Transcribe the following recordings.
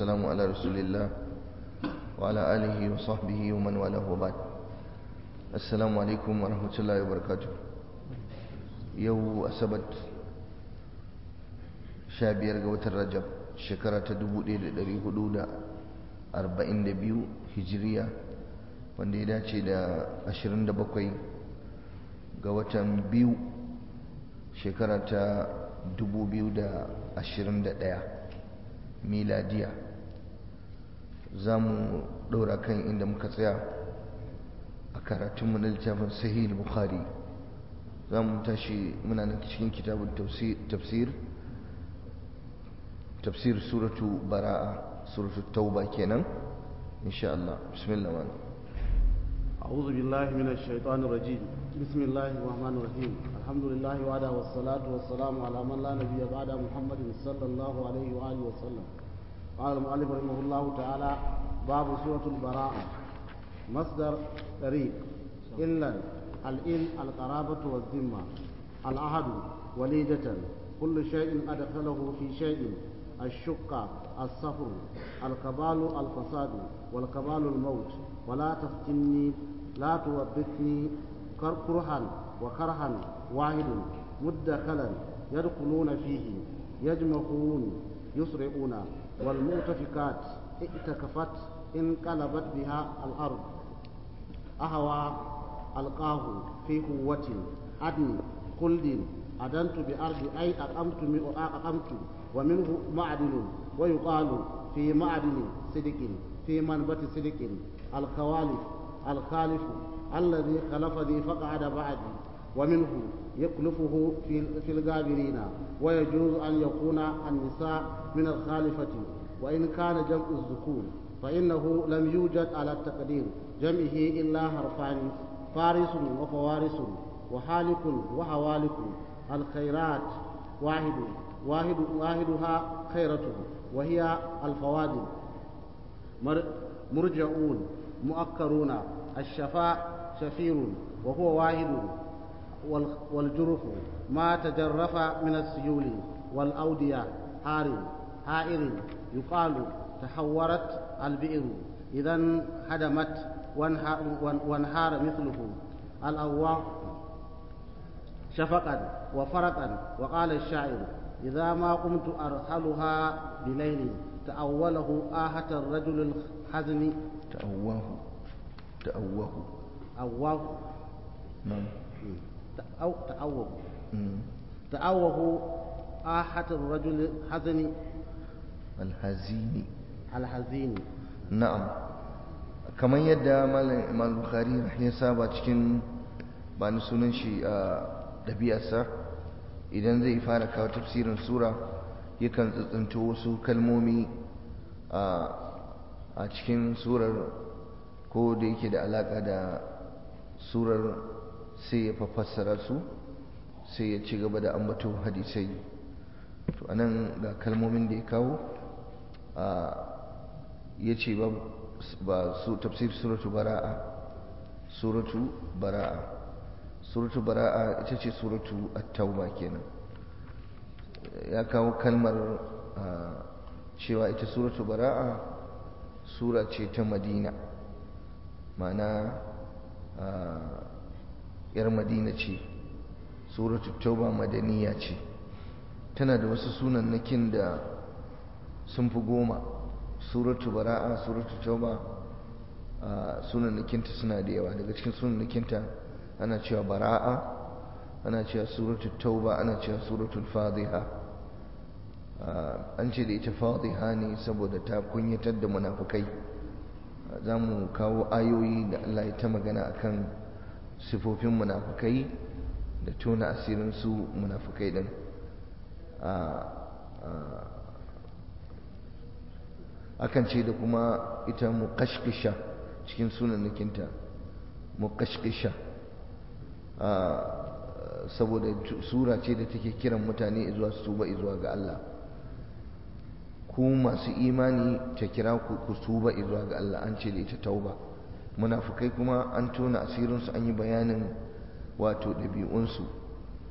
والسلام على رسول الله وعلى آله وصحبه ومن والاه وبعد السلام عليكم ورحمة الله وبركاته يو أسبت شابير قوة الرجب شكرة دبو دي دري حدود أربعين دبيو هجرية wanda ya dace da 27 ga watan biyu shekara ta 2021 miladiya za mu ɗora kan inda muka tsaya a karatunmu na littafin sahih bukhari za mu tashi muna nan cikin kitabun tafsir tafsir suratu bara'a suratu tauba kenan insha Allah bismillah wani أعوذ بالله من الشيطان الرجيم بسم الله الرحمن الرحيم الحمد لله وعلى والصلاة والسلام على من لا نبي بعد محمد صلى الله عليه وآله وسلم قال المؤلف رحمه الله تعالى باب سورة البراءة مصدر طريق إلا الإل القرابة والذمة العهد وليدة كل شيء أدخله في شيء الشقة الصفر الكبال الفساد والكبال الموت ولا تفتني لا توبثني كرها وكرها واحد مدخلا يدخلون فيه يجمعون يسرعون والمؤتفكات ائتكفت انقلبت بها الأرض أهوى ألقاه في قوة عدن خلد أدنت بأرض أي أقمت أقمت ومنه معدن ويقال في معدن صدق في منبت صدق الخوالف الخالف الذي خلف ذي فقعد بعدي ومنه يكلفه في في الغابرين ويجوز أن يكون النساء من الخالفة وإن كان جمع الذكور فإنه لم يوجد على التقدير جمعه إلا حرفان فارس وفوارس وحالك وحوالك الخيرات واحد واحد واحدها خيرته وهي الفوادل مرجعون مؤكرون الشفاء شفير وهو واحد والجرف ما تجرف من السيول والأودية حار حائر يقال تحورت البئر إذا هدمت وانهار مثله الأواء شفقا وفرقا وقال الشاعر إذا ما قمت أرحلها بليل تأوله آهة الرجل الحزن تأواه تأواه أواه نعم أو تأوه مم. تأوه آهة الرجل الحزن الهزيني الحزين na'am kamar yadda malam bukhari ya saba cikin ba ni sunan shi a ɗabi'arsa idan zai fara kawo tafsirin sura yakan tsitsinto wasu kalmomi a cikin surar ko da yake da alaƙa da surar sai ya fassara su sai ya ci gaba da ambato hadisai to anan ga kalmomin da ya kawo ya ce ba su tafsir suratu bara'a suratu bara'a suratu bara'a ita ce suratu at-tauba kenan ya kawo kalmar cewa ita suratu bara'a sura ce ta madina ma'ana yar madina ce suratu tauba madaniya ce tana da wasu sunannakin da sun fi goma suratu bara'a suratu tauba sunannakinta suna da yawa daga cikin sunannakinta ana cewa bara'a ana cewa suratu tauba ana cewa suratul fadiha an ce da ita fadiha ne saboda ta kunyatar da munafukai za mu kawo ayoyi da Allah ya ta magana akan sifofin munafukai da tona asirin su munafukai din akan ce da kuma ita muqashqisha cikin sunanakinta muqashqisha saboda sura ce da take kiran mutane zuwa su tuba zuwa ga Allah ku masu imani ta kira ku ku tuba zuwa ga Allah an ce da ita tauba munafukai kuma an tona asirinsu an yi bayanin wato ɗabi'unsu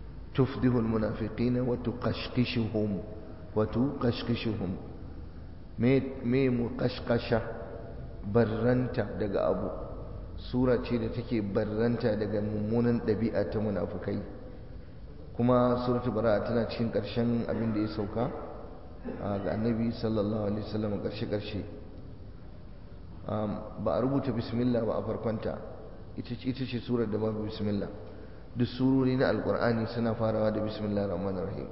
tufdihul munafiqina wa tuqashqishuhum wa tuqashqishuhum me muqashqasha barranta daga abu sura ce da take barranta daga mummunan ɗabi'a ta munafukai kuma suratul bara'a tana cikin ƙarshen abin da ya sauka ga annabi sallallahu alaihi wasallam ƙarshe ƙarshe ba a rubuta bismillah ba a farkonta ita ce surar da babu bismillah duk surori na alkur'ani suna farawa da bismillah rahman rahim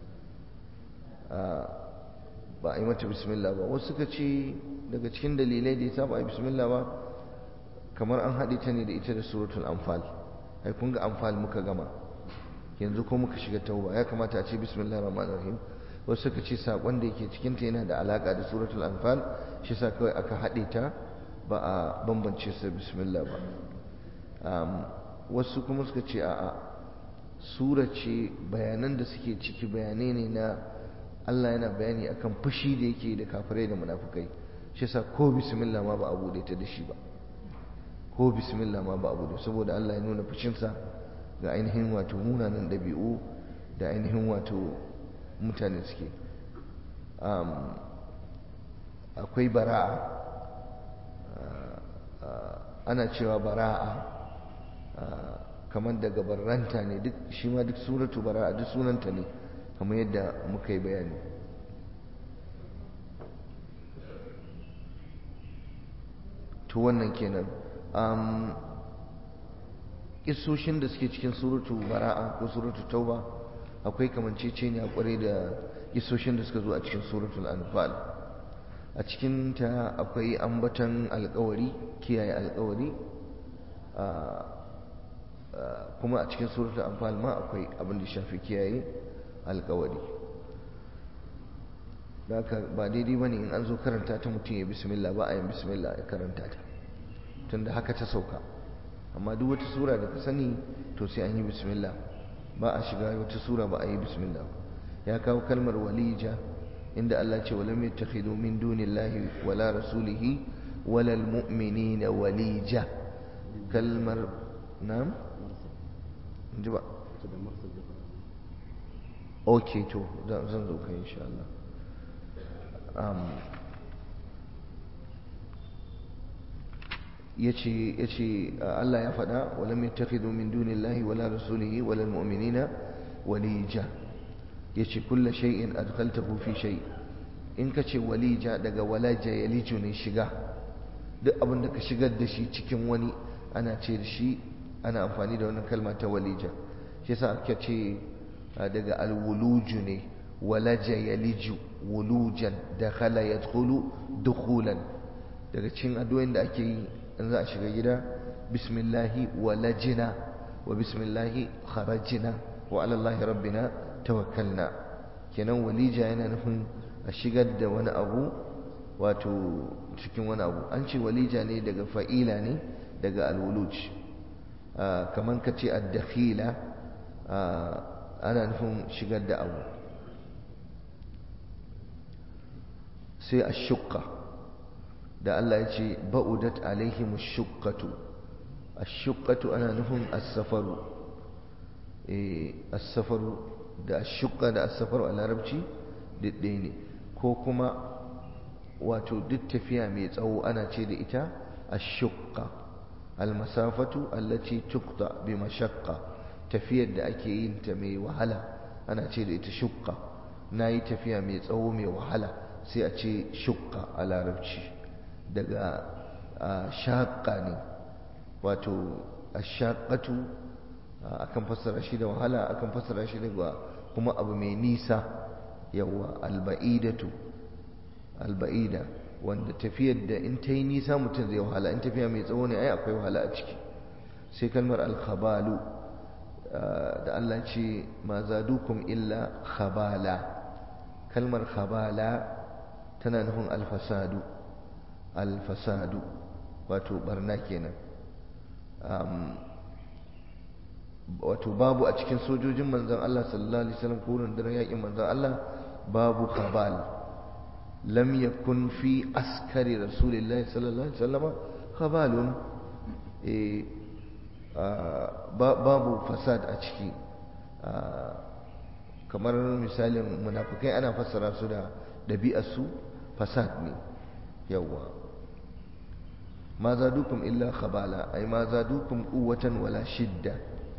ba a yi mata bismillah ba wasu suka ce daga cikin dalilai da ya sa ba a yi bismillah ba kamar an haɗe ta ne da ita da suratul anfal ai kun ga anfal muka gama yanzu ko muka shiga tauba ya kamata a ce bismillah rahman rahim wasu suka ce saƙon da yake cikinta yana da alaƙa da suratul anfal shi sa kawai aka haɗe ta ba a bambance su bismillah ba wasu kuma suka ce a'a sura ce bayanan da suke ciki bayanai ne na Allah yana bayani akan fushi da yake da kafirai da munafukai shi sa ko bismillah ma ba a bude ta da shi ba ko bismillah ma ba a bude saboda Allah ya nuna fushinsa ga ainihin wato munanan ɗabi'u da ainihin wato mutane suke akwai bara'a ana cewa bara'a kamar daga barranta ne duk shi ma duk suratu bara'a duk sunanta ne kamar yadda muka yi bayani to wannan kenan isoshin da suke cikin suratu bara'a ko suratu tauba akwai kamanceceniya kwarai da isoshin da suka zo a cikin suratul anfal a cikin ta akwai ambatan alkawari kiyaye alkawari kuma a cikin suratul anfal ma akwai abin da shafi kiyaye alkawari haka ba daidai bane in an zo karanta ta mutum ya bismillah ba a yin bismillah ya karanta ta tunda haka ta sauka amma duk wata sura da ka sani to sai an yi bismillah ba a shiga wata sura ba a yi bismillah ya kawo kalmar walija inda Allah ce walam yattakhidu min dunillahi wala rasulihi wala almu'minina walija kalmar nam ji ba okay to zan zo kai insha Allah yace yace Allah ya faɗa walam yattakhidhu min dunillahi wala rasulihi wala almu'minina walija yace kullu shay'in adkhaltahu fi shay in kace walija daga walaja yaliju ne shiga duk abin da ka shigar da shi cikin wani ana ce da shi ana amfani da wannan kalma ta walija shi yasa aka ce daga alwuluju ne walaja yaliju wulujan dakhala yadkhulu dukhulan daga cikin addu'o'in da ake yi in za a shiga gida bismillahi walajina wa bismillahi kharajina wa ala allahi rabbina tawakkalna kenan walija yana nufin a shigar da wani abu wato cikin wani abu an ce walija ne daga fa'ila ne daga alwuluj kamar ka ce addakhila ana nufin shigar da abu sai a shukka da Allah ya ce ba'udat alaihim shukkatu ashukkatu ana nufin as-safaru eh as-safaru da ashukka da as-safaru a larabci duk ɗaya ne ko kuma wato duk tafiya mai tsawo ana ce da ita ashukka al-masafatu allati tuqta bi mashaqqa tafiyar da ake yin ta mai wahala ana ce da ita shukka nayi tafiya mai tsawo mai wahala sai a ce shukka a larabci daga shaƙa ne wato ashaƙatu akan fassara shi da wahala akan fassara shi da kuma abu mai nisa yawa alba'idatu alba'ida wanda tafiyar da in ta yi nisa mutum zai wahala in tafiya mai tsawo ne ai akwai wahala a ciki sai kalmar alkhabalu da Allah ce ma zadukum illa khabala kalmar khabala tana nufin alfasadu alfasadu wato barna kenan wato babu a cikin sojojin manzon Allah sallallahu alaihi wasallam ko rundunar yakin manzon Allah babu khabal lam yakun fi askari rasulillahi sallallahu alaihi wasallam khabalun eh babu fasad a ciki kamar misalin munafikai ana fassara su da ɗabi'arsu fasad ne yawa ma zadukum illa khabala ai ma zadukum quwwatan wala shidda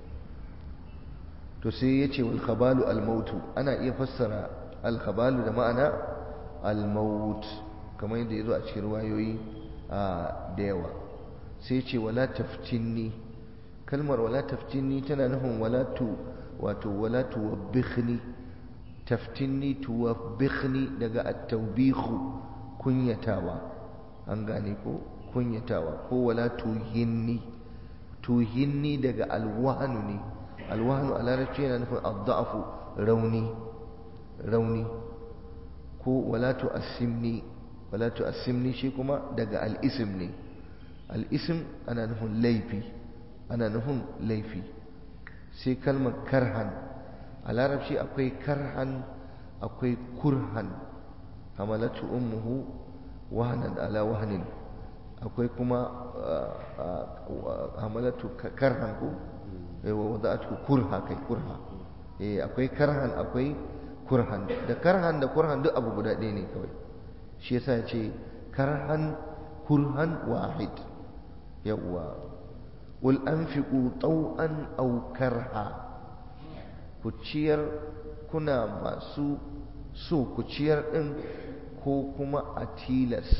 to sai yace wal khabalu al mautu ana iya fassara al khabalu da ma'ana al maut kamar yadda yazo a cikin ruwayoyi da yawa sai yace wala taftinni kalmar wala taftinni tana nufin wala tu wato wala tuwabbikhni taftinni tuwabbikhni daga at-tawbikhu kunyatawa an gane ko kunyatawa ko wala tuhinni tuhinni daga alwahanu ne alwahanu a larabci yana nufin adda'afu rauni rauni ko wala tu'assimni wala tu'assimni shi kuma daga al'isim ne al'isim ana nufin laifi ana nufin laifi sai kalmar karhan a larabci akwai karhan akwai kurhan hamalatu ummuhu wahanan ala wahanin akwai kuma hamalatu karhan ko wa wada'atu kurha kai kurha eh akwai karhan akwai kurhan da karhan da kurhan duk abu guda ɗaya ne kawai shi yasa ya ce karhan kurhan wahid yawwa qul anfiqu taw'an aw karha ku ciyar kuna masu so ku ciyar din ko kuma a tilas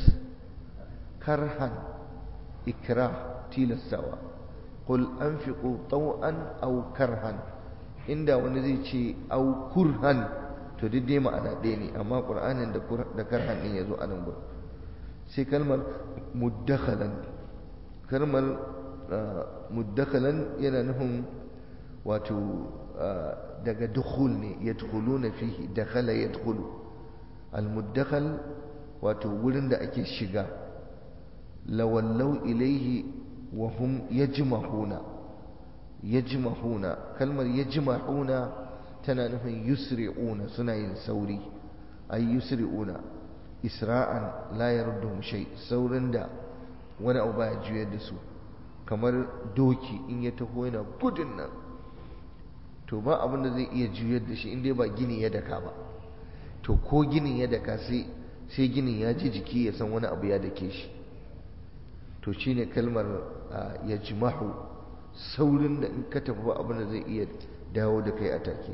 karhan ikrah tilastawa qul anfiqu taw'an aw karhan inda wani zai ce aw kurhan to duk dai ma'ana ɗaya ne amma qur'anin da da karhan din yazo a nan gurin sai kalmar muddakhalan kalmar muddakhalan yana nufin wato daga dukhul ne yadkhuluna fihi dakhala yadkhulu al-muddakhal wato wurin da ake shiga lawallau ilaihi wa hum yajmahuna yajmahuna kalmar yajmahuna tana nufin yusri'una suna yin sauri ay yusri'una isra'an la yarduhum shay saurin da wani abu baya juyar da su kamar doki in ya taho yana gudun nan to ba abin da zai iya juyar da shi in dai ba gini ya daka ba to ko ginin ya daka sai sai ginin ya ji jiki ya san wani abu ya dake shi to shine kalmar ya jimahu saurin da in ka tafi ba abin da zai iya dawo da kai a take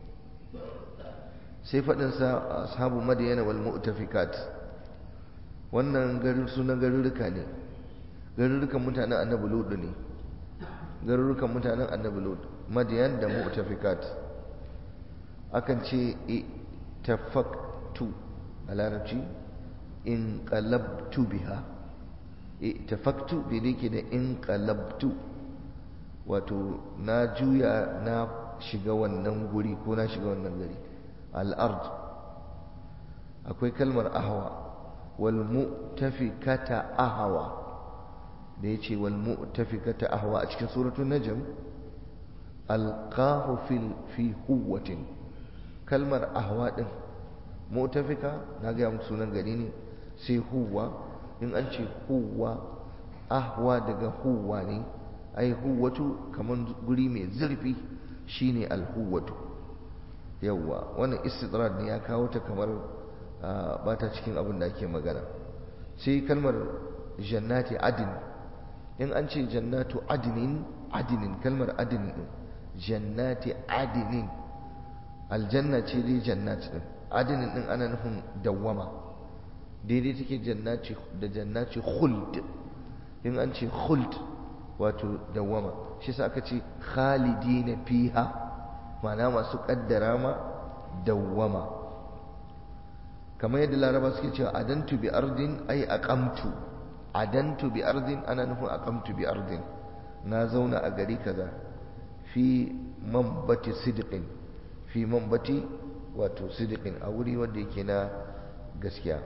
sai faɗinsa ashabu madiyana wal mu'tafikat wannan garin sunan garuruka ne garurukan mutanen annabi ludu ne garurukan mutanen annabi ludu madiyan da mu'tafikat akan ce tafaktu a larabci in qalabtu biha tafaktu daidai ke da in qalabtu wato na juya na shiga wannan guri ko na shiga wannan gari al'ard akwai kalmar ahwa wal mu'tafikata ahwa da yace wal mu'tafikata ahwa a cikin suratul najm alqahu fil fi huwatin kalmar ahwa din mu'tafika na ga muku sunan gari ne sai huwa in an ce huwa ahwa daga huwa ne ai huwatu kaman guri mai zurfi shine alhuwatu yawwa wannan istidrad ne ya kawo ta kamar ba ta cikin abin da ake magana sai kalmar jannati adin in an ce jannatu adinin adinin kalmar adinin din jannati adinin aljanna ce dai jannat din adinin din ana nufin dawwama daidai take jannati da jannati khuld in an ce khuld wato dawwama shi sa aka ce khalidina fiha ma'ana masu kaddara ma dawwama kamar yadda laraba suke cewa adantu bi ardin ay aqamtu adantu bi ardin ana nufin aqamtu bi ardin na zauna a gari kaza fi mambati sidqin fi mambati wato sidqin a wuri wanda yake na gaskiya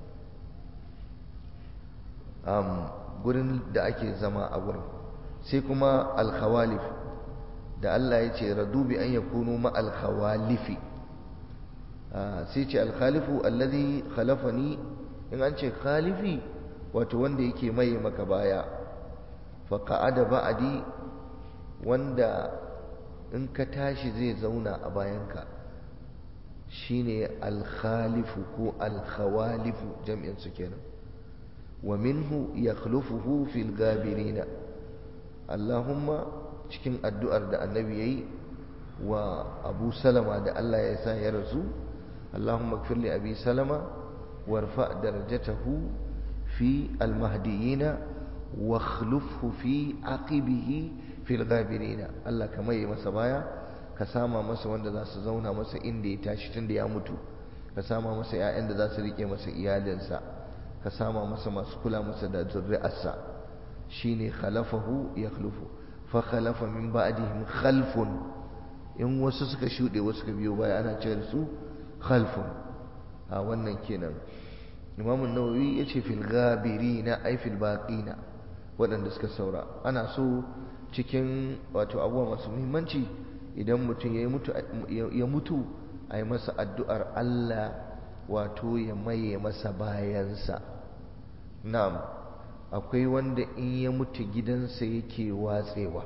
um, gurin da ake zama a gurin sai kuma alkhawalif da Allah ya ce radu bi an yakunu ma alkhawalifi sai ce alkhalifu alladhi khalafani in an ce khalifi wato wanda yake mai maka baya fa qa'ada ba'di wanda in ka tashi zai zauna a bayanka shine alkhalifu ko alkhawalifu jam'in su kenan wa minhu yakhlufuhu fil gabirina Allahumma cikin addu'ar da annabi yayi wa Abu Salama da Allah ya sa ya rasu Allahumma ighfir li Abi Salama warfa darajatahu fi almahdiyina wa akhlufhu fi aqibihi fil gabirina Allah kamar yi masa baya ka sama masa wanda za su zauna masa inda ya tashi tun da ya mutu ka sama masa 'ya'yan da za su rike masa iyalinsa ka sama masa masu kula masa da zurri'arsa shine khalafahu ya khlufu fa khalafa min ba'dihim khalfun in wasu suka shuɗe wasu suka biyo baya ana cewa su khalfun a wannan kenan imamu nawawi ya ce fil gabirina ay fil baqina waɗanda suka saura ana so cikin wato abubuwa masu muhimmanci idan mutum ya mutu a yi masa addu'ar Allah wato ya maye masa bayansa na'am akwai wanda in ya mutu gidansa yake watsewa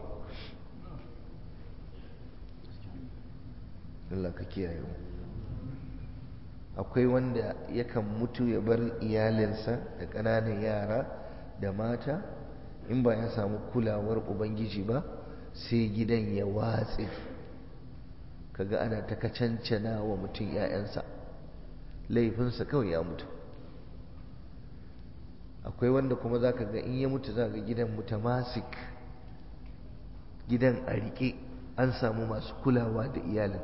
Allah ka kiyaye mu akwai wanda yakan mutu ya bar iyalinsa da ƙananan yara da mata in ba ya samu kulawar ubangiji ba sai gidan ya watse kaga ana ta kacancana wa mutum 'ya'yansa laifinsa kawai ya mutu akwai wanda kuma za ka ga in ya mutu za ga gidan mutamasik gidan a riƙe an samu masu kulawa da iyalin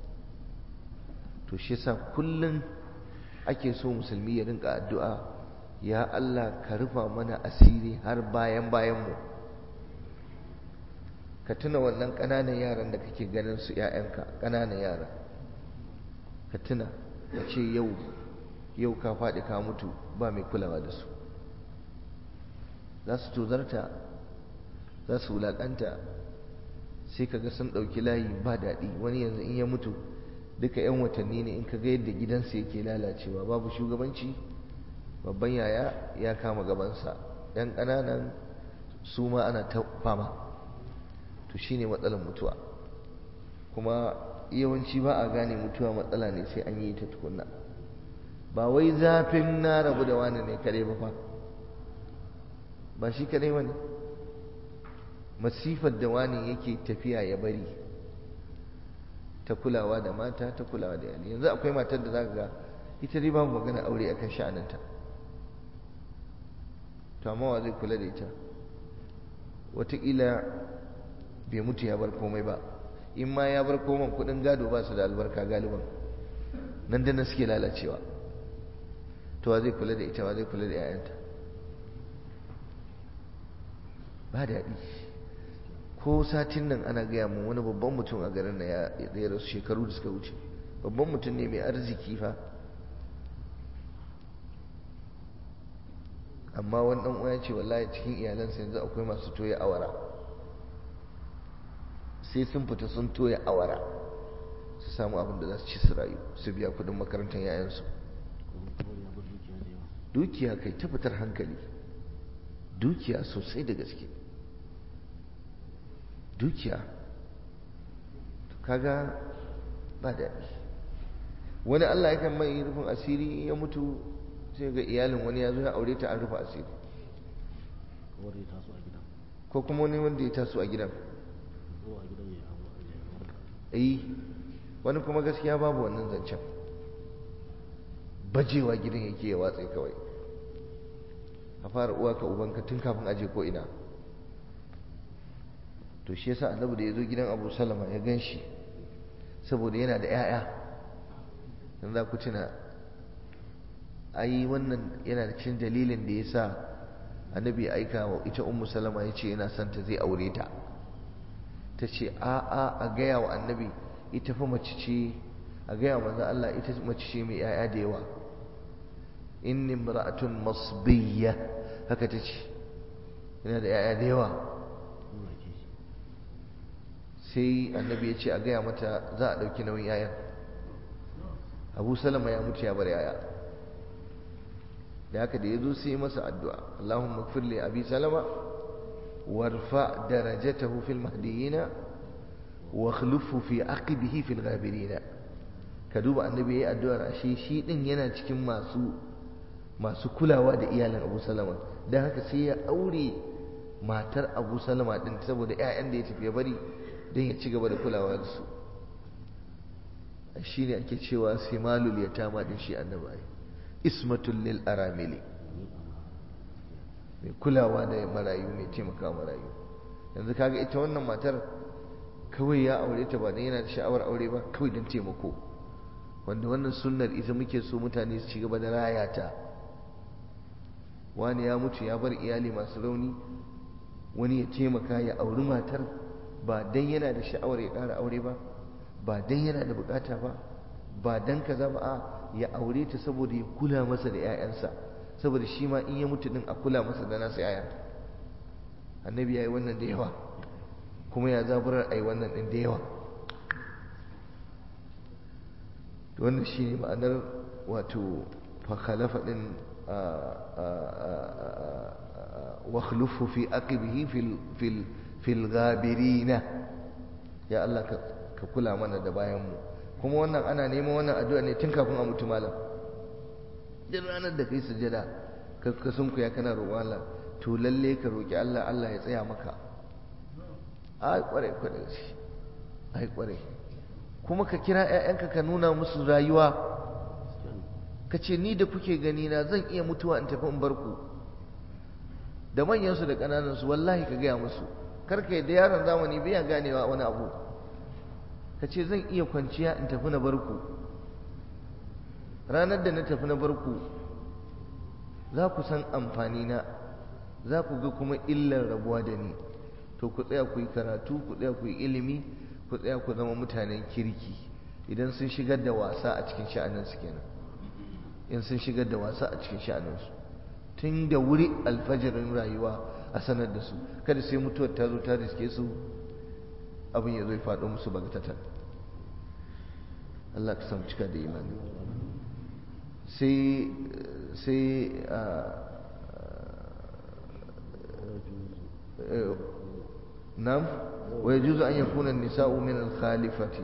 to shi yasa kullum ake so musulmi ya rinka addu'a ya Allah ka rufa mana asiri har bayan bayanmu ka tuna wannan ƙananan yaran da kake ganin su ‘ya'yanka ƙananan yara ka tuna ka ce yau yau ka faɗi ka mutu ba mai kulawa da su za su tozarta za su wulaƙanta sai ka ga sun ɗauki layi ba daɗi wani yanzu in ya mutu duka 'yan watanni ne in ka ga yadda gidansa yake lalacewa babu shugabanci babban yaya ya kama gabansa 'yan ƙananan su ma ana ta fama to shine matsalar mutuwa kuma yawanci ba a gane mutuwa matsala ne sai an yi ta tukunna ba wai zafin na rabu da wani ne kare ba fa ba shi kare wani masifar da wani yake tafiya ya bari ta kulawa da mata ta kulawa da yali yanzu akwai matar da zaka ga ita dai babu magana aure akan sha'aninta to amma wa zai kula da ita wataƙila bai mutu ya bar komai ba in ma ya bar komai kudin gado ba su da albarka galiban nan da nan suke lalacewa to wa zai kula da ita wa zai kula da 'ya'yanta ba daɗi ko satin nan ana gaya mun wani babban mutum a garin na ya rasu shekaru da suka wuce babban mutum ne mai arziki fa amma wani ɗan uwa ce wallahi cikin iyalansa yanzu akwai masu toya awara sai sun fita sun toya awara su samu abin da za su ci su rayu su biya kudin makarantar yayansu dukiya kai ta fitar hankali dukiya sosai da gaske dukiya kaga ba daɗi wani Allah yakan mai rufin asiri ya mutu sai ga iyalin wani ya zo ya aure ta an rufe asiri ko kuma wani wanda ya taso a gidan eh wani kuma gaskiya babu wannan zancen bajewa gidan yake ya watsa kawai a fara uwa ka ubanka tun kafin aje ko ina to shi yasa annabi da ya zo gidan abu salama ya gan shi saboda yana da 'ya'ya dan za ku tuna ai wannan yana da cikin dalilin da ya sa annabi ya aika wa ita ummu salama ya ce yana son ta zai aure ta ta ce a a a gaya wa annabi ita fa mace ce a gaya wa manzo Allah ita mace ce mai 'ya'ya da yawa inni imra'atun masbiyya haka ta ce yana da 'ya'ya da yawa sai annabi ya ce a gaya mata za a ɗauki nauyin 'ya'yan abu salama ya mutu ya bar 'ya'ya da haka da ya zo sai masa addu'a Allahumma firli abi salama warfa darajatahu fil mahdiyina wa khlufu fi aqibihi fil ghabirina ka duba annabi ya yi addu'ar ashe shi din yana cikin masu masu kulawa da iyalin abu salama don haka sai ya aure matar abu salama din saboda 'ya'yan da ya tafi ya bari don ya ci gaba da kulawa da su shi ne ake cewa simalul ya tama din shi annabi ismatul lil aramili mai kulawa da marayu mai taimaka marayu yanzu kaga ita wannan matar kawai ya aure ta ba don yana da sha'awar aure ba kawai don taimako wanda wannan sunnar ita muke so mutane su ci gaba da raya ta wani ya mutu ya bar iyali masu rauni wani ya taimaka ya auri matar ba don yana da sha'awar ya ƙara aure ba ba don yana da bukata ba ba don kaza ba a ya aure ta saboda ya kula masa da 'ya'yansa saboda shi ma in ya mutu din a kula masa da nasu 'ya'ya annabi ya yi wannan da yawa kuma ya zaburar a yi wannan ɗin da yawa wannan shi ne ma'anar wato fakhalafa ɗin wakhlufu fi aqibihi fil gabirina ya Allah ka kula mana da bayanmu kuma wannan ana neman wannan addu'a ne tun kafin a mutu malam duk ranar da kai sujada ka sunku ya kana roƙon Allah to lalle ka roƙi Allah Allah ya tsaya maka ai kware kware shi ai kware kuma ka kira ƴaƴanka ka nuna musu rayuwa ka ce ni da kuke gani na zan iya mutuwa in tafi in bar ku da manyansu da ƙananansu wallahi ka gaya musu kar ka da yaron zamani bai ganewa wani abu ka ce zan iya kwanciya in tafi na bar ku ranar da na tafi na bar ku za ku san amfani na za ku ga kuma illar rabuwa da ni to ku tsaya ku yi karatu ku tsaya ku yi ilimi ku tsaya ku zama mutanen kirki idan sun shigar da wasa a cikin sha'aninsu kenan in sun shigar da wasa a cikin sha'aninsu tun da wuri alfajirin rayuwa a sanar da su kada sai mutuwar ta zo ta riske su abin ya zo ya faɗo musu bagatatan Allah ka samu cika da imani sai sai nam wa yajuzu an yakuna an-nisa'u min al-khalifati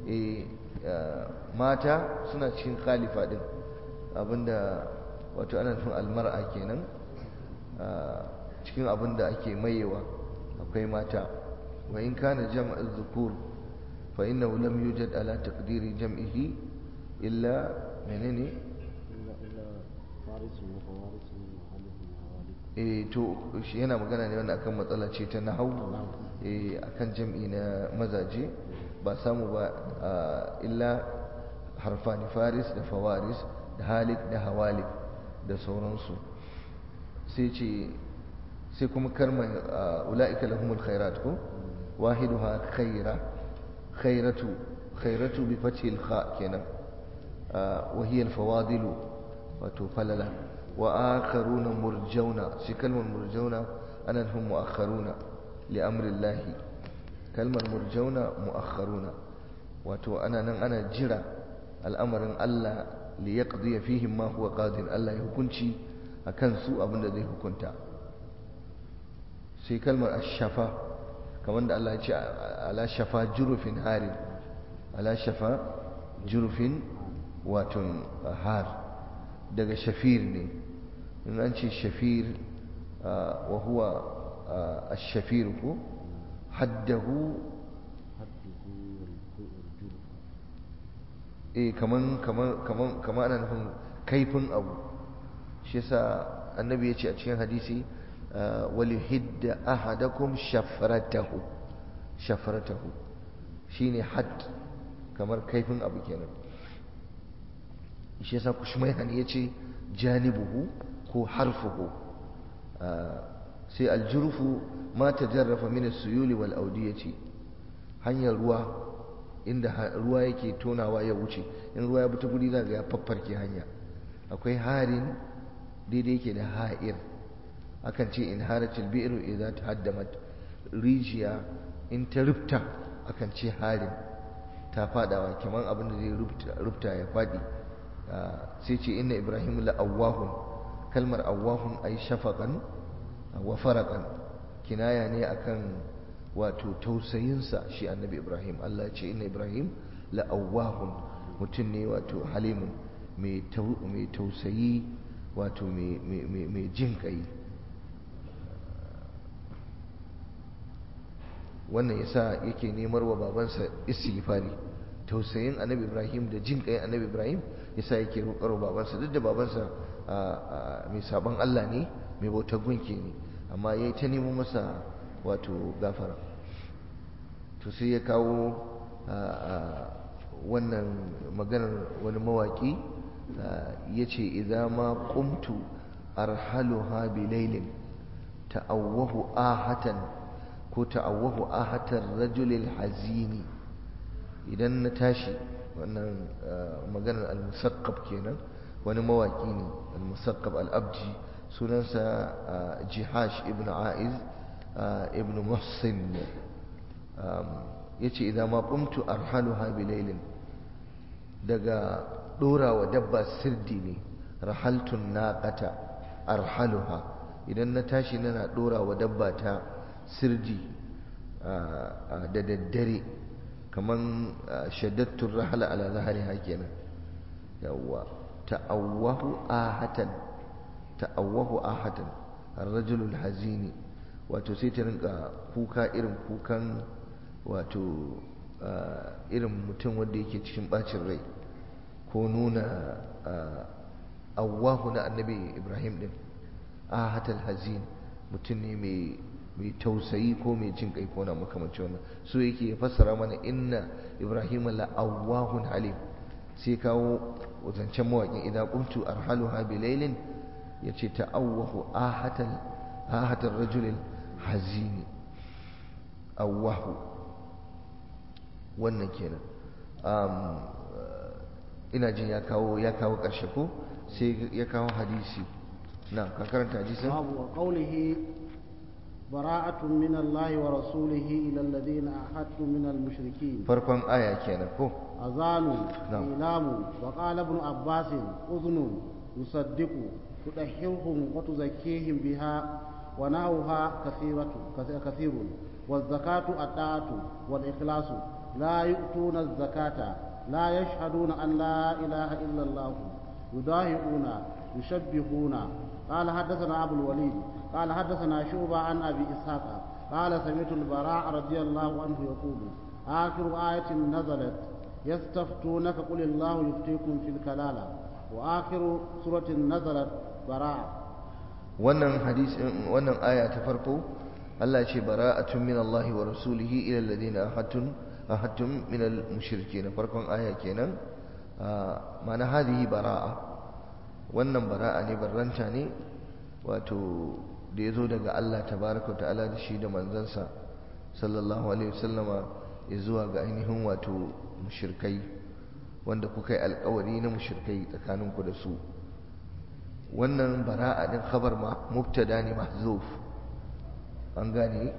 mata suna cikin khalifa din abinda wato ana nufin almar'a kenan cikin abinda ake mayewa akwai mata wa in kana jam'a dhukur fa innahu lam yujad ala taqdiri jam'ihi illa menene eh to shi yana magana ne wanda akan matsala ce ta nahau eh akan jam'i na mazaje ba samu ba illa harfani faris da fawaris da halik da hawalik da sauransu sai ce sai kuma karma ula'ika lahumul khairat ko wahiduha khaira khairatu khairatu bi fathil kha kenan wa hiya al fawadilu wato falala wa akharuna murjauna shi kalmar murjauna ana nufin muakharuna li amri llahi kalmar murjauna muakharuna wato ana nan ana jira al'amarin Allah li yaqdi fihim ma huwa qadir Allah ya hukunci akan su abinda zai hukunta sai kalmar ash-shafa kamar da Allah ya ce ala shafa jurufin harin ala shafa jurufin wato har daga shafir ne in an ce shafir wa huwa ash-shafir ko haddahu eh kaman kaman kaman kaman ana nufin kaifin abu shi yasa annabi ya ce a cikin hadisi walihidda ahadakum shafratahu shafratahu shine hadd kamar kaifin abu kenan shi yasa kushmayhan yace janibuhu ko harfuhu sai aljurfu ma tajarrafa min as-suyuli wal awdiyati hanyar ruwa inda ruwa yake tonawa ya wuce in ruwa ya bi ta guri za ga ya faffarke hanya akwai harin daidai yake da ha'ir akan ce in haratil bi'ru idza tahaddamat rijiya in ta rufta akan ce harin ta fadawa kaman abin da zai rufta ya fadi sai ce inna ibrahim la awwahun kalmar awwahun ay shafaqan wa faraqan kinaya ne akan wato tausayinsa shi annabi ibrahim Allah ya ce inna ibrahim la awwahun mutum ne wato halimun mai tausayi wato mai jin kai wannan yasa yake nemar wa babansa istighfari tausayin annabi ibrahim da jin kai annabi ibrahim yasa yake roƙar babansa duk da babansa mai sabon allah ne mai bautar gunki ne amma ya yi ta nemo masa wato gafara to sai ya kawo wannan maganar wani mawaƙi ya ce idan ma ƙumtu arhaluha bilailin ta'awwahu ahatan ko ta'awwahu ahatar rajulil hazini idan na tashi wannan maganar al-musaqqab kenan wani mawaƙi ne al-musaqqab al-abdi sunansa jihash ibn aiz ibn muhsin yace idan ma qumtu arhaluha bilailin daga dora wa dabba sirdi ne rahaltun naqata arhaluha idan na tashi nana dora wa dabba ta sirdi da daddare kaman shaddattun rahala ala zahariha kenan yawwa ta'awwahu ahatan ta'awwahu ahatan ar-rajulul hazini wato sai ta rinka kuka irin kukan wato irin mutum wanda yake cikin bacin rai ko nuna awwahu na annabi ibrahim din ahatal hazin mutum ne mai tausayi ko mai jin kai ko na makamancin wannan so yake fassara mana inna ibrahim la awwahun halim sai kawo zancen mawaƙin idan qumtu arhaluha bilailin yace ta'awwahu ahatal ahatal rajulil hazini awwahu wannan kenan ina jin ya kawo ya kawo ƙarshe ko sai ya kawo hadisi na ka karanta hadisin babu wa qawlihi bara'atun min Allah wa rasulihi ila alladhina ahadtu min al-mushrikeen farkon aya kenan ko azanu ilamu wa qala ibn abbas udhunu yusaddiqu tudahhirhum wa tuzakkihim biha wa nahawha kathiratu kathirun والزكاة الطاعة والإخلاص لا يؤتون الزكاة لا يشهدون أن لا إله إلا الله يضاهئون يشبهون قال حدثنا أبو الوليد قال حدثنا شعبة عن أبي إسحاق قال سمعت البراء رضي الله عنه يقول آخر آية نزلت يستفتونك قل الله يفتيكم في الكلالة وآخر سورة نزلت براء wannan hadis wannan aya ta farko Allah ce bara'atun min Allah wa rasulihi ila alladhina ahadtum ahadtum min al-mushrikeen farkon aya kenan mana hadihi bara'a wannan bara'a ne barranta ne wato da yazo daga Allah tabaraka ta'ala da shi da manzansa sallallahu alaihi wasallama ya zuwa ga ainihin wato mushrikai wanda kuka yi alkawari na mushrikai tsakaninku da su wannan bara'a din khabar ma mubtada ne mahzuf an gane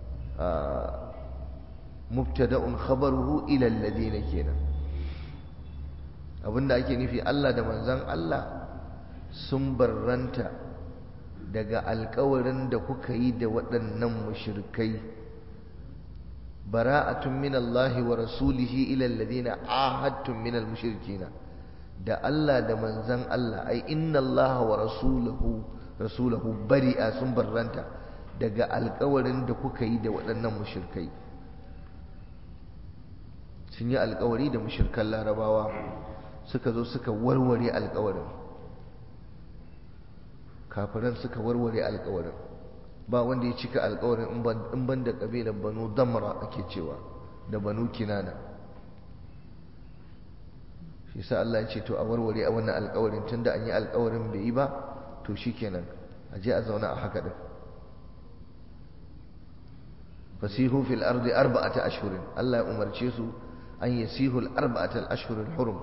mubtada'un khabaruhu ila alladhina kenan abinda ake nufi Allah da manzon Allah sun barranta daga alkawarin da kuka yi da waɗannan mushrikai bara'atun min Allah wa rasulihi ila alladhina ahadtum min al-mushrikina da Allah da manzon Allah ai inna Allah wa rasuluhu rasulahu bari'a sun barranta daga alkawarin da kuka yi da waɗannan mushirkai sun yi alkawari da mushirkan larabawa suka zo suka warware alkawarin kafiran suka warware alkawarin ba wanda ya cika alkawarin in ban da ƙabilar banu damra ake cewa da banu kinana shi sa Allah ya ce to a warware a wannan alkawarin tunda an yi alkawarin bai yi ba to shikenan a je a zauna a haka din fasihu fil ardi arba'ata ashhurin Allah ya umarce su an yasihu al arba'ata al ashhur al hurum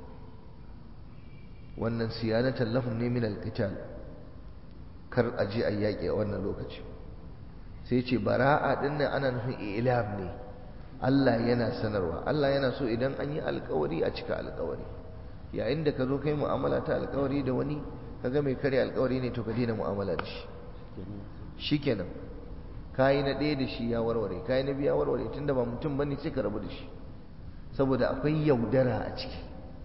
wannan siyanatan lahum ne min al qital kar a je a yaƙi a wannan lokaci sai ce bara'a din nan ana nufin ilam ne Allah yana sanarwa Allah yana so idan an yi alkawari a cika alkawari yayin da ka zo kai mu'amala ta alkawari da wani kaga mai kare alkawari ne to ka daina mu'amala da shi shikenan kayi na ɗaya da shi ya warware kayi na biya warware tunda ba mutum bane sai ka rabu da shi saboda akwai yaudara a ciki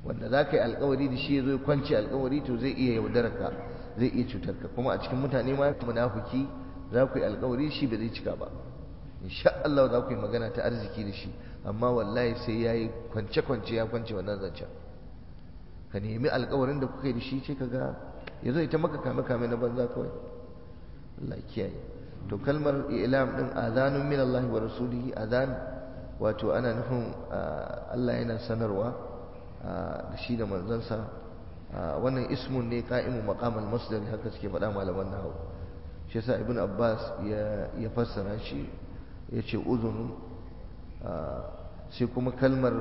wanda za ka yi alkawari da shi ya zo ya kwanci alkawari to zai iya yaudararka zai iya cutar ka kuma a cikin mutane ma munafiki za ku yi alkawari shi ba zai cika ba insha Allah za ku yi magana ta arziki da shi amma wallahi sai ya yi kwance-kwance ya kwance wannan zancen ka nemi alkawarin da kuka yi da shi ce ka ga ya zo ita maka kame-kame na banza kawai Allah kiyaye to kalmar ilam din azanun min Allah wa rasulihi azan wato ana nufin Allah yana sanarwa da shi da manzansa wannan ismun ne qa'imu maqamal masdar haka suke faɗa malaman nahwu shi yasa ibn abbas ya ya fassara shi yace uzunun sai kuma kalmar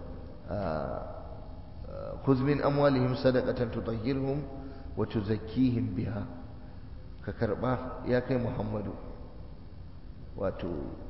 khudh min amwalihim sadaqatan tutahhirhum wa tuzakkihim biha ka karba ya kai muhammadu wato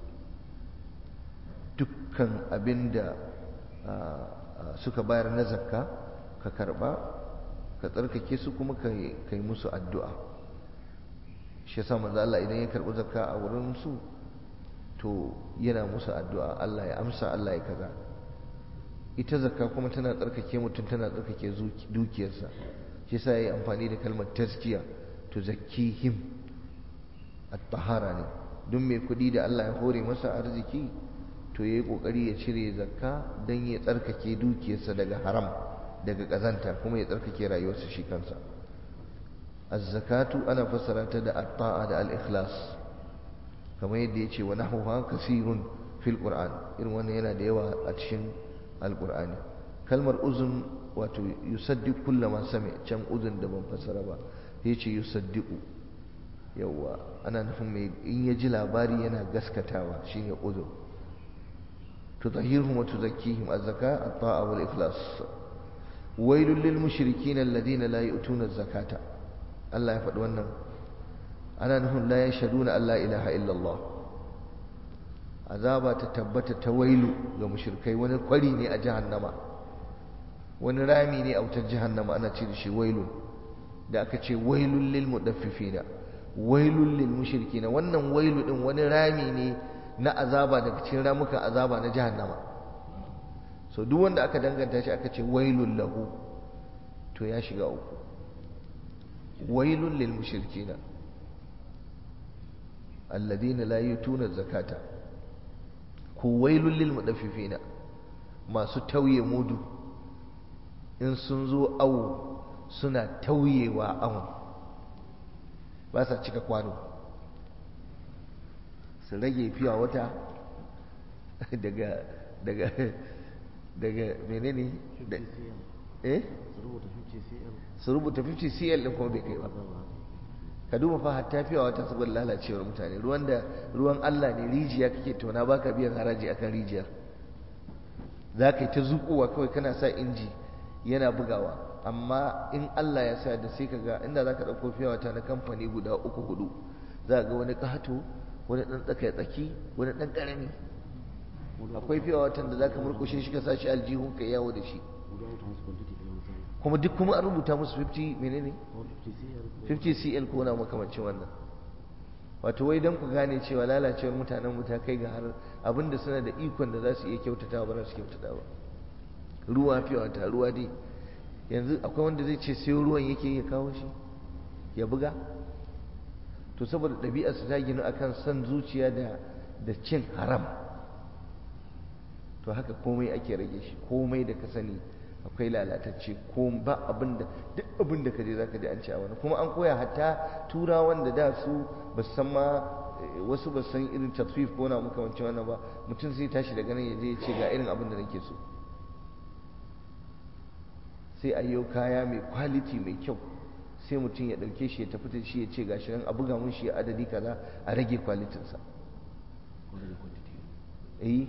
dukkan abinda suka bayar na zakka ka karba ka tsarkake su kuma ka yi musu addu'a shi yasa manzo Allah idan ya karbi zakka a wurin su to yana musu addu'a Allah ya amsa Allah ya kaza ita zakka kuma tana tsarkake mutum tana tsarkake dukiyarsa shi yasa yayi amfani da kalmar tazkiya to zakkihim at-tahara ne don mai kuɗi da Allah ya hore masa arziki to yayi kokari ya cire zakka dan ya tsarkake dukiyarsa daga haram daga kazanta kuma ya tsarkake rayuwarsa shi kansa az-zakatu ana fassara ta da at-ta'a da al-ikhlas kamar yadda yace wa nahwa kasirun fil qur'an irin wannan yana da yawa a cikin al-qur'ani kalmar uzun wato yusaddiq kullama sami can uzun da ban fassara ba yace yusaddiqu yawa ana nufin mai in ya ji labari yana gaskatawa shine uzun tutahhirhum wa tuzakkihim az-zaka at-ta'a wal ikhlas wailul lil mushrikin alladhina la yu'tuna az-zakata Allah ya faɗi wannan ana nufin la yashhaduna an la ilaha illallah azaba ta tabbata ta wailu ga mushrikai wani kwari ne a jahannama wani rami ne a wutar jahannama ana ce da shi wailun da aka ce wailul lil mudaffifina wailul lil mushrikina wannan wailu din wani rami ne na azaba daga cikin ramukan azaba na jahannama so duk wanda aka danganta shi aka ce wailul lahu to ya shiga uku wailul lil mushrikina alladhina la yutuna zakata ku wailul lil mudaffifina masu tauye mudu in sun zo awo suna tauyewa awon ba sa cika kwano su rage fiya wata daga daga daga menene eh su rubuta 50 cl din kuma bai kai ba ka duba fa hatta fiya wata saboda lalacewar mutane ruwan da ruwan Allah ne rijiya kake tona baka biyan haraji akan rijiyar za ka yi ta zuƙowa kawai kana sa inji yana bugawa amma in Allah ya sa da sai ka ga inda za ka ɗauko fiya wata na kamfani guda uku hudu za ga wani ƙato wani ɗan tsaka tsaki wani ɗan ƙarami akwai fiya watan da za ka murƙushe shi ka sa shi aljihun ka yawo da shi kuma duk kuma an rubuta musu 50 menene 50 cl ko na makamancin wannan wato wai don ku gane cewa lalacewar mutanen mu ta kai ga har abinda suna da ikon da za su iya kyautata ba za su kyautata ba ruwa fiye wata ruwa dai yanzu akwai wanda zai ce sai ruwan yake ya kawo shi ya buga to saboda ɗabi'ar su ta ginu akan son zuciya da da cin haram to haka komai ake rage shi komai da ka sani akwai lalatacce ko ba abinda duk abinda ka je zaka ji an ci a wani kuma an koya hatta turawan da da su ba san ma wasu ba san irin taswif ko na muka wancan wannan ba mutum sai tashi daga nan ya je ya ce ga irin abin da nake so sai a yau kaya mai quality mai kyau sai mutum ya ɗauke shi ya tafi da shi ya ce gashi nan a buga mun shi adadi kaza a rage kwalitinsa eh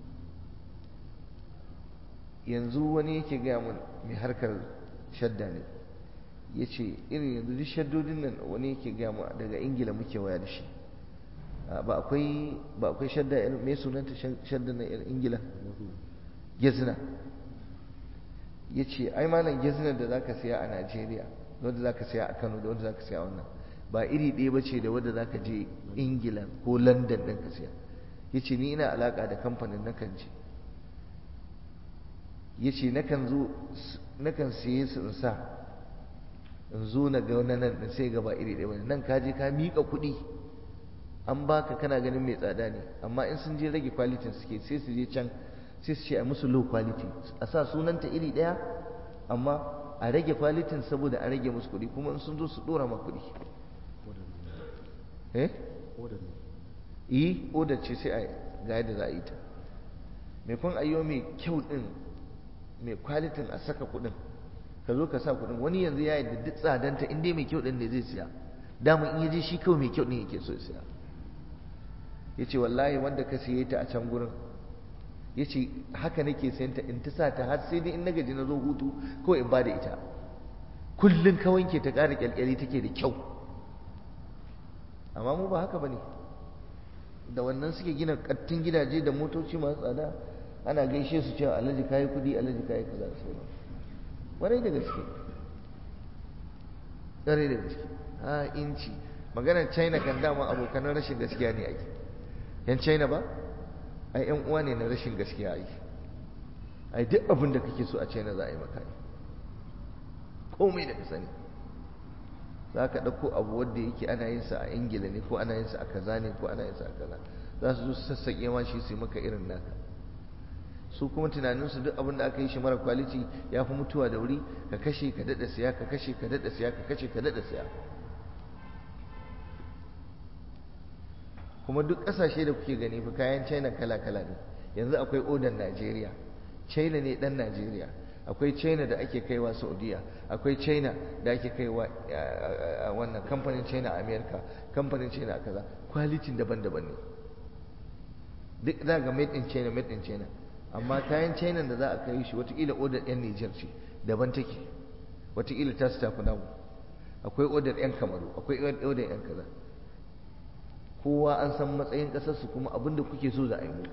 yanzu wani yake gaya mun mai harkar shadda ne ya ce irin yanzu duk shaddodin nan wani yake gaya mun daga ingila muke waya da shi ba akwai ba akwai shadda mai sunanta shadda na ingila gezina ya ce ai malam gezinar da zaka siya a najeriya wanda zaka siya a kano da wanda zaka siya wannan ba iri ɗaya ba ce da wanda zaka je ingila ko london ɗin ka siya ya ce ni ina alaƙa da kamfanin na kan je ya ce nakan siye su in sa in zo na ga wani nan ɗin sai gaba iri ɗaya wani nan ka je ka miƙa kuɗi an baka kana ganin mai tsada ne amma in sun je rage kwalitin suke sai su je can sai su ce a musu low quality a sa sunanta iri ɗaya amma a rage kwalitin saboda a rage musu kuɗi kuma in sun zo su ɗora ma kuɗi eh yi odar ce sai a ga yadda za a yi ta mai kun ayyo mai kyau ɗin mai kwalitin a saka kuɗin ka zo ka sa kuɗin wani yanzu ya yadda duk tsadanta in dai mai kyau ɗin ne zai siya dama in yaje shi kawai mai kyau ɗin yake so ya siya ya ce wallahi wanda ka siye ta a can gurin ya ce haka nake sayan ta in ta sa ta har sai dai in na gaji na zo hutu kawai in ba da ita kullum ka wanke ta ƙara ƙyalƙyali take da kyau amma mu ba haka ba ne da wannan suke gina ƙattun gidaje da motoci masu tsada ana gaishe su cewa alhaji kayi kuɗi alhaji kayi kaza da sauran warai da gaske ƙwarai da gaske a inci maganar china kan dama abokanan rashin gaskiya ne ake yan china ba ai yan uwa ne na rashin gaskiya ake ai duk abin da kake so a china za a yi maka komai da ka sani za ka ɗauko abu wanda yake ana yin sa a ingila ne ko ana yin sa a kaza ne ko ana yin sa a kaza za su zo su sassaƙe ma shi su yi maka irin naka su kuma tunaninsu duk abin da aka yi shi mara kwaliti ya fi mutuwa da wuri ka kashe ka daɗa siya ka kashe ka daɗa siya ka kashe ka daɗa siya kuma duk ƙasashe da kuke gani fa kayan china kala-kala ne yanzu akwai odan najeriya china ne ɗan najeriya akwai china da ake kaiwa saudiya akwai china da ake kaiwa wannan kamfanin china a america kamfanin china a kaza kwalitin daban-daban ne duk za ga made in china made in china amma kayan china da za a kai shi watakila odar yan nijar ce daban take watakila ta su tafi namu akwai odar yan kamaru akwai odar yan kaza kowa an san matsayin ƙasarsu kuma abin da kuke so za a yi muku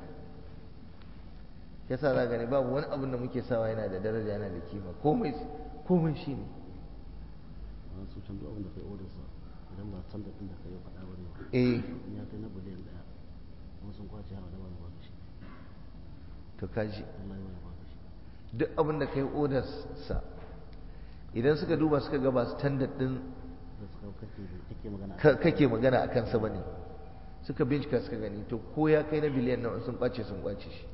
yasa za gani babu wani abin da muke sawa yana da daraja yana da kima komai komai shi ne su can duk abin da kai odar sa idan ba san da din da kai faɗa bane ba eh ya kai na biliyan daya kuma sun kwace har da ba ba shi to kaji wallahi ba ba shi duk abin da kai odar sa idan suka duba suka ga ba standard din da suka kake kake magana ka- kake magana a kansa bane suka bincika suka gani to ko ya kai na biliyan nawa sun kwace sun kwace shi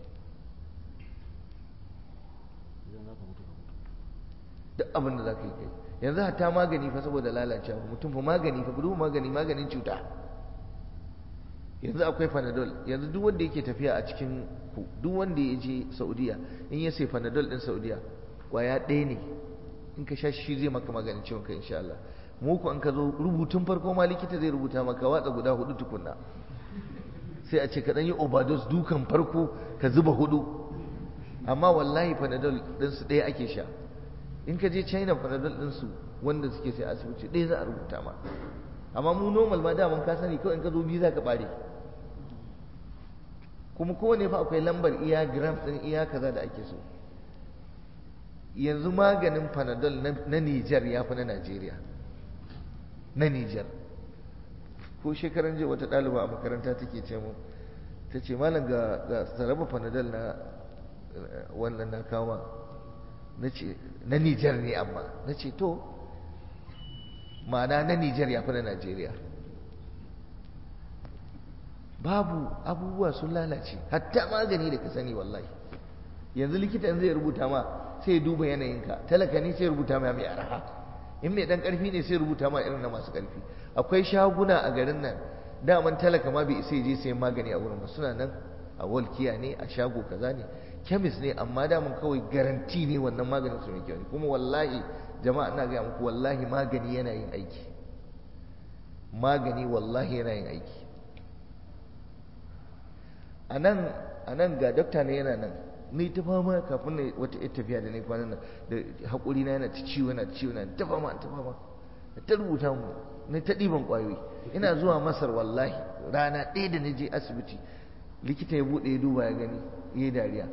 idan za ka mutu ka mutu duk abin da za ka yi kai yanzu hatta magani fa saboda lalacewa mutum fa magani fa gudu magani maganin cuta yanzu akwai panadol yanzu duk wanda yake tafiya a cikin ku duk wanda ya je saudiya in ya sai panadol din saudiya kwaya ɗaya ne in ka sha shi zai maka maganin ciwon kai insha Allah mu ku an ka zo rubutun farko ma likita zai rubuta maka watsa guda hudu tukunna sai a ce ka dan yi overdose dukan farko ka zuba hudu amma wallahi panadol ɗinsu ɗaya ake sha in ka je china panadol ɗinsu wanda suke sai asibiti ɗaya za a rubuta ma amma mu normal ma daman ka sani kawai in ka zo biyu za ka ɓare kuma kowane fa akwai lambar iya gram ɗin iya kaza da ake so yanzu maganin panadol na Nijar ya fi na Najeriya na Nijar ko shekaran jiya wata ɗaliba a makaranta take ce mu ta ce malam ga ga saraba panadol na wannan na kama na ce na Nijar ne amma na ce to ma'ana na Nijar ya fi na Najeriya babu abubuwa sun lalace hatta magani da ka sani wallahi yanzu likita in zai rubuta ma sai duba yanayinka talaka ne sai rubuta ma mai araha in mai dan karfi ne sai rubuta ma irin na masu karfi akwai shaguna a garin nan daman talaka ma bai isa je sayan magani a wurin ba suna nan a walkiya ne a shago kaza ne kemis ne amma daman kawai garanti ne wannan maganin su mai kyau ne kuma wallahi jama'a ina ga muku wallahi magani yana yin aiki magani wallahi yana yin aiki a nan ga dokta ne yana nan ni ta fama kafin na wata ita tafiya da ne kwanan nan da haƙuri na yana ta ciwo yana ta ciwo yana ta fama ta fama ta rubuta mu na ta ɗiban ƙwayoyi ina zuwa masar wallahi rana ɗaya da na je asibiti likita ya buɗe ya duba ya gani ya yi dariya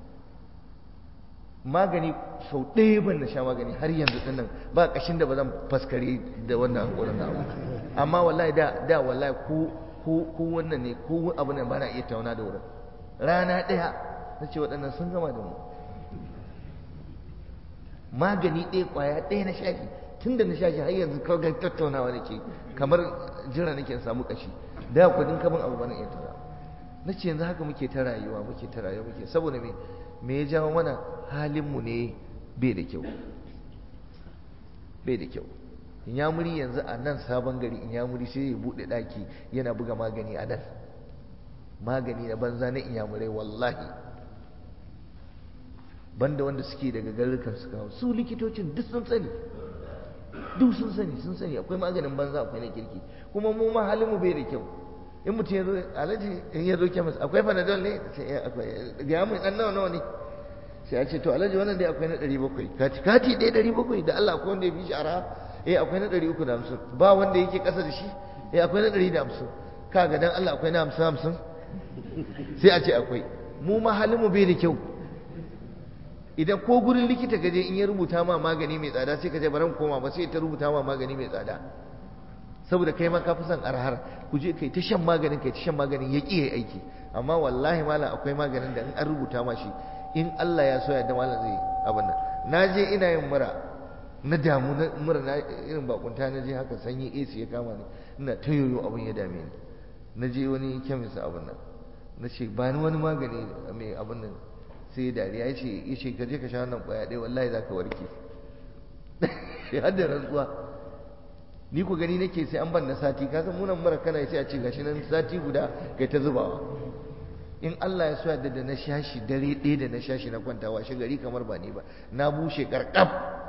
magani sau ɗaya ban na sha magani har yanzu ɗin nan ba ƙashin da ba zan faskare da wannan haƙurin na amma wallahi da da wallahi ko ko wannan ne ko abu ne ba na iya tauna da wurin rana ɗaya na ce waɗannan sun gama da mu magani ɗaya ƙwaya ɗaya na shashi tun da na shashi har yanzu kawai tattaunawa nake kamar jira nake samu ƙashi da kudin kaman abu bana iya tara na ce yanzu haka muke ta rayuwa muke ta rayuwa muke saboda me me ya jawo mana halinmu ne bai da kyau bai da kyau inyamuri yanzu a nan sabon gari inyamuri sai ya buɗe ɗaki yana buga magani a nan magani na banza na inyamurai wallahi banda wanda suke daga garurukan su kawo su likitocin duk sun sani duk sun sani sun sani akwai maganin banza akwai na kirki kuma mu ma halin mu bai da kyau in mutum ya zo alaji in ya zo kemis akwai panadol ne sai ya akwai ga mu dan nawa nawa ne sai a ce to alaji wannan dai akwai na 700 kati kati dai 700 da Allah akwai wanda ya fi shi arha eh akwai na 350 ba wanda yake kasa da shi eh akwai na 150 kaga dan Allah akwai na 50 50 sai a ce akwai mu ma halin mu bai da kyau idan ko gurin likita gaje in ya rubuta ma magani mai tsada sai ka je baran koma ba sai ta rubuta ma magani mai tsada saboda kai ma ka fi son arhar ku je kai ta shan maganin kai ta shan maganin ya ƙi aiki amma wallahi malam akwai maganin da in an rubuta ma shi in Allah ya so ya da malam zai abin nan na je ina yin mura na damu na mura na irin bakunta na je haka sanyi AC ya kama ni ina ta yoyo abin ya dame ni na je wani kemis abin nan na ce ba ni wani magani mai abin nan sai dariya ya ce ya ce ka je ka sha wannan kwaya ɗaya wallahi za ka warke ya hada rantsuwa ni ku gani nake sai an ban na sati ka san munan mura kana sai a ce gashi nan sati guda kai ta zubawa in Allah ya so yadda da na shashi dare ɗaya da na shashi na kwantawa shi gari kamar ba ni ba na bushe karkab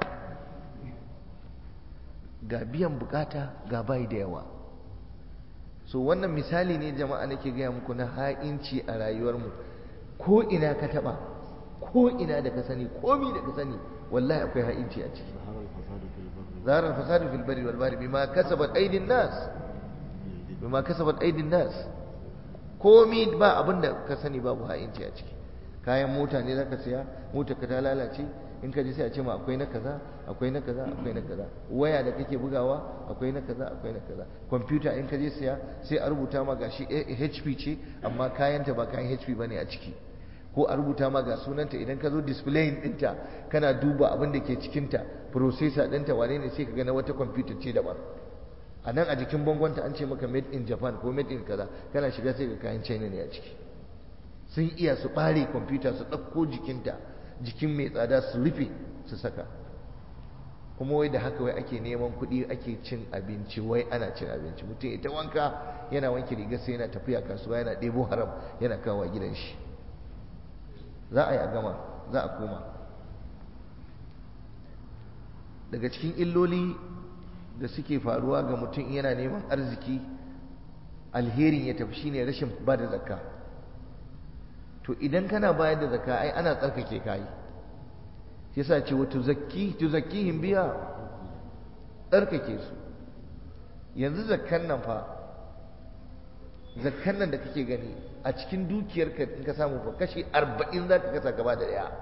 ga biyan bukata ga bai da yawa so wannan misali ne jama'a nake gaya muku na ha'inci a rayuwarmu ko ina ka taba ko ina da ka sani komi da ka sani wallahi akwai ha'inci a ciki ظهر الفساد في البر والبحر بما كسبت ايدي الناس بما كسبت ايدي الناس komi ba abin da ka sani babu ha'inci a ciki kayan mota ne zaka siya mota ka ta lalace in ka ji sai a ce ma akwai na kaza akwai na kaza akwai na kaza waya da kake bugawa akwai na kaza akwai na kaza kwamfuta in ka je siya sai a rubuta ma gashi HP ce amma kayanta ba kayan HP bane a ciki ko a rubuta ma ga sunanta idan ka zo display ɗinta kana duba abin da ke cikinta processor ɗinta wane ne sai ka ga na wata kwamfuta ce daban a nan a jikin bangonta an ce maka made in japan ko made in kaza kana shiga sai ga kayan china ne a ciki sun iya su ɓare kwamfuta su ɗauko jikinta jikin mai tsada su rufe su saka kuma wai da haka wai ake neman kuɗi ake cin abinci wai ana cin abinci mutum ita wanka yana wanke rigar sai yana tafiya kasuwa yana ɗebo haram yana kawo gidan shi za a yi a gama za a koma daga cikin illoli da suke faruwa ga mutum yana neman arziki alherin ya tafi shine rashin ba da zakka to idan kana bayar da zakka ai ana tsarkake kayi yasa ce wa tuzakki tuzakkihim biya tsarkake su yanzu zakkan nan fa zakkan nan da kake gani a cikin dukiyarka in ka samu fa kashi arba'in za ka kasa gaba da ɗaya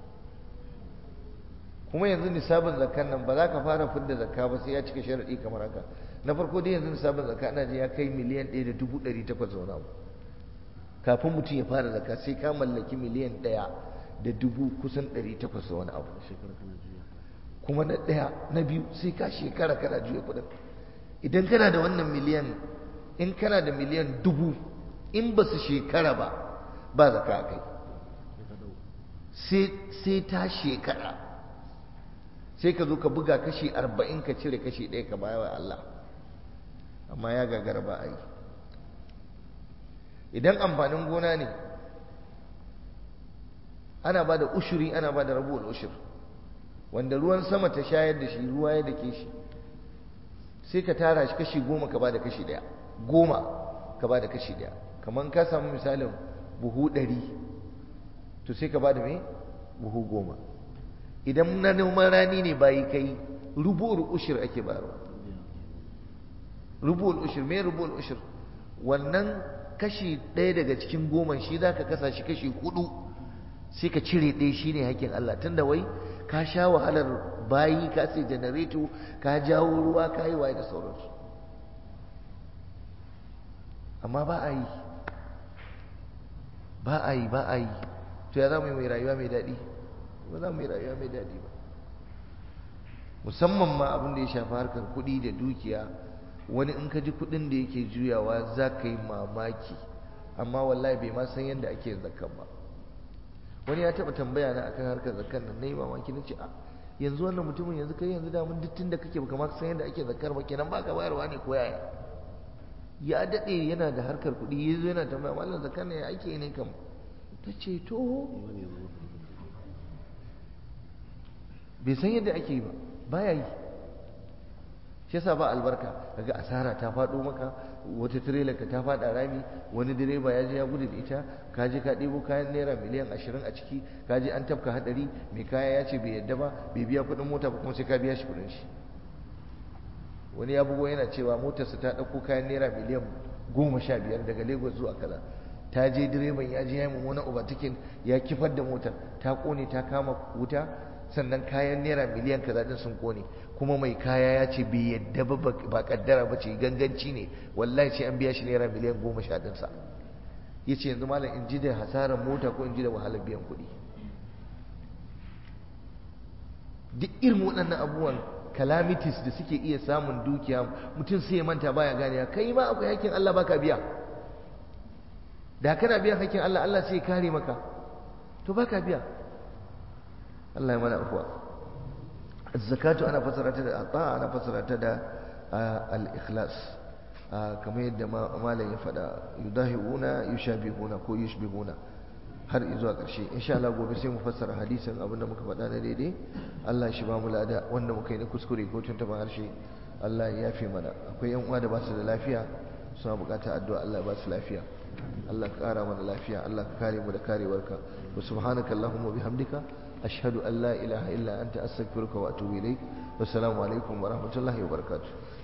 kuma yanzu nisabin zakkan nan ba za ka fara fidda zakka ba sai ya cika sharaɗi kamar haka na farko dai yanzu nisabin zakka ana ji ya kai miliyan ɗaya da dubu ɗari takwas zaune abu kafin mutum ya fara zakka sai ka mallaki miliyan ɗaya da dubu kusan ɗari takwas da wani abu kuma na ɗaya na biyu sai ka shekara kana juya kuɗin idan kana da wannan miliyan in kana da miliyan dubu in ba su shekara ba ba zaka a kai sai ta shekara sai ka zo ka buga kashi arba'in ka cire kashi ɗaya ka baya wa Allah amma ya gagara ba a yi idan amfanin gona ne ana ba da ushuri ana ba da rabuwar ushur wanda ruwan sama ta shayar da shi ruwa ya dake shi sai ka tara shi kashi goma ka ba da kashi ɗaya goma ka ba da kashi ɗaya kamar ka samu misalin buhu ɗari to sai ka ba da mai buhu goma idan na noman rani ne bayi kai rubu'ul ushir ake bayarwa rubu'ul ushir me rubu'ul ushir wannan kashi ɗaya daga cikin goma shi za ka kasa shi kashi hudu sai ka cire ɗaya shi ne hakkin Allah tunda wai ka sha wahalar bayi ka sai janareto ka jawo ruwa ka yi waye da sauransu amma ba a yi ba a yi ba a yi to ya za mu yi mai rayuwa mai daɗi ba za mu yi rayuwa mai daɗi ba musamman ma abin da ya shafi harkar kuɗi da dukiya wani in ka ji kuɗin da yake juyawa za ka yi mamaki amma wallahi bai ma san yadda ake zakkan ba wani ya taɓa tambaya na akan harkar zakkan nan na yi mamaki na ce a yanzu wannan mutumin yanzu kai yanzu da mun dittin da kake baka ma san yadda ake zakkar ba kenan baka bayarwa ne ko yaya ya daɗe yana da harkar kuɗi ya zo yana tambaya mallam zakkan ne ya ake ne kam ta ce to bai san yadda ake yi ba baya yi shi yasa ba albarka kaga asara ta faɗo maka wata tirela ka ta faɗa rami wani direba ya je ya gudu da ita ka je ka ɗebo kayan naira miliyan ashirin a ciki ka je an tafka haɗari mai kaya ya ce bai yadda ba bai biya kuɗin mota ba kuma sai ka biya shi kuɗin shi wani ya bugo yana cewa motarsa ta ɗauko kayan naira miliyan goma sha biyar daga lagos zuwa kaza ta je direban ya je ya yi mummunan overtaking ya kifar da motar ta ƙone ta kama wuta sannan kayan naira miliyan kaza din sun kone kuma mai kaya ya ce bai yadda ba ba kaddara ba ce ganganci ne wallahi sai an biya shi naira miliyan goma sha ɗinsa ya ce yanzu malam in ji da hasarar mota ko in ji da wahalar biyan kuɗi duk irin waɗannan abubuwan calamities da suke iya samun dukiya mutum sai ya manta baya gane kai ma akwai hakkin Allah baka biya da kana biyan hakkin Allah Allah sai ya kare maka to baka biya Allah ya mana afuwa zakatu ana fasara ta da ata ana fasara ta da al-ikhlas kamar yadda malam ya faɗa yudahiuna yushabihuna ko yushbihuna har zuwa ƙarshe insha Allah gobe sai mu fassara hadisin abinda muka faɗa na daidai Allah shi ba mu lada wanda muka yi na kuskure ko tuntuɓa harshe Allah ya yafe mana akwai yan uwa da ba su da lafiya suna buƙatar addu'a Allah ya ba su lafiya Allah ka ƙara mana lafiya Allah ka kare mu da karewarka wa subhanaka allahumma bihamdika ashhadu an la ilaha illa anta astaghfiruka wa atubu ilaik wassalamu alaikum wa rahmatullahi wa barakatuh